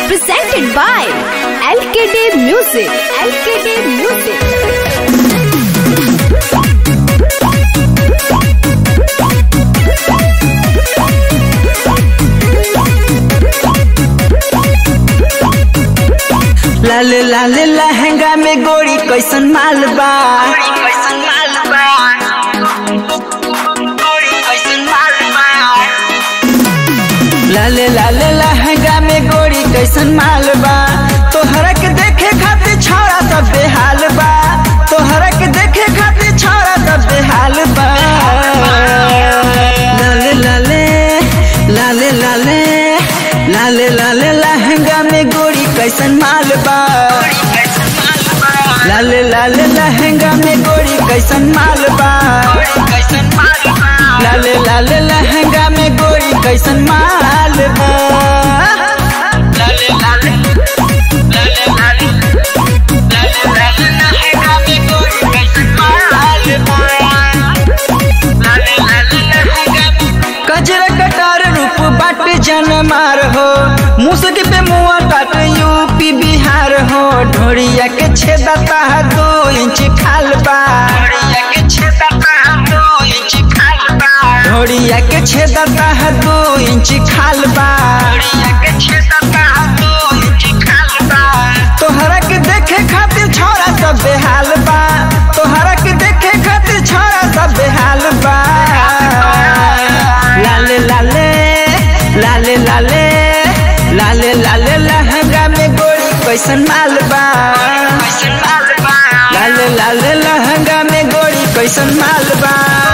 presented by LKD Music. LKD Music. लाल लाल लहंगा में गोरी कैसन माल बा लाल लाल लहंगा में गोरी कैसन माल बा तोहरा के देखे खातिर छौड़ा सब बेहाल बा तोहरा के देखे खातिर छौड़ा सब बेहाल बा लाले लाले लाले लाले लाले लाले लहंगा में गोरी कैसन माल बा लाले लाले लहंगा में गोरी कैसन माल बा लाले लाले लहंगा में गोरी कैसन माल बा लाले लाले लाले लाले लाले लाले लहंगा में गोरी कैसन माल बा लाले लाले लहंगा में कजरा कटार रूप बाट जन मार हो मुसक पे मुआ काट यूपी बिहार हो ढोरिया के छेदता है दो इंच खाल बा ढोरिया के छेदता है दो इंच खाल बा ढोरिया के छेदता है दो इंच खाल बा ढोरिया के छेदता है दो इंच खाल बा तोहरा के देखे खातिर छौरा सब बेहाल बा तोहरा के देखे खातिर छौरा सब बेहाल बा लाले लाले लाले लाले लाले लाले लहंगा में गोरी कैसन माल बा लाले लाले लहंगा में गोरी कैसन माल बा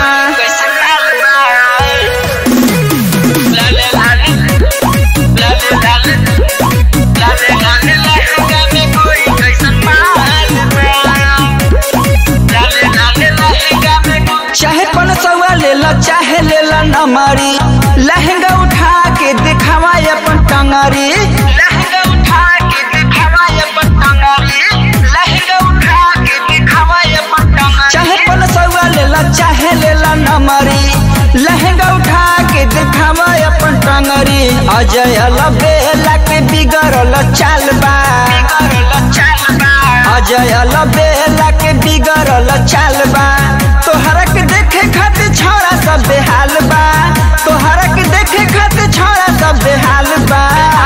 लाले लाले लाले लाले लाले लाले लहंगा में गोरी कैसन माल बा लाले लाले लहंगा में चाहे पन सवा ले ला चाहे ले ला नमरी लहंगा उठा के दिखावा अपन टंगरी लहंगा उठा के दिखावा अपन टंगरी लहंगा उठा के दिखावा अपन टंगरी चाहे पन सवा ले ला चाहे ले ला नमरी लहंगा उठा के दिखावा अपन टंगरी अजय लबेला के बिगड़ल चाल बा बिगड़ल चाल बा अजय लबेला के बिगड़ल चाल बा तोहरा के देखे खातिर छौरा सब बेहाल बा तोहरा के देखे खातिर छौरा सब बेहाल बा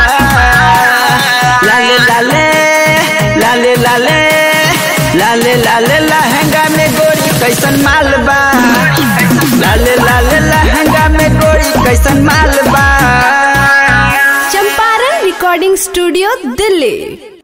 लाले लाले लाले लाले लाले लाले लहंगा में गोरी कैसन माल बा लाले लाले लहंगा में गोरी कैसन माल बा चंपारण रिकॉर्डिंग स्टूडियो दिल्ली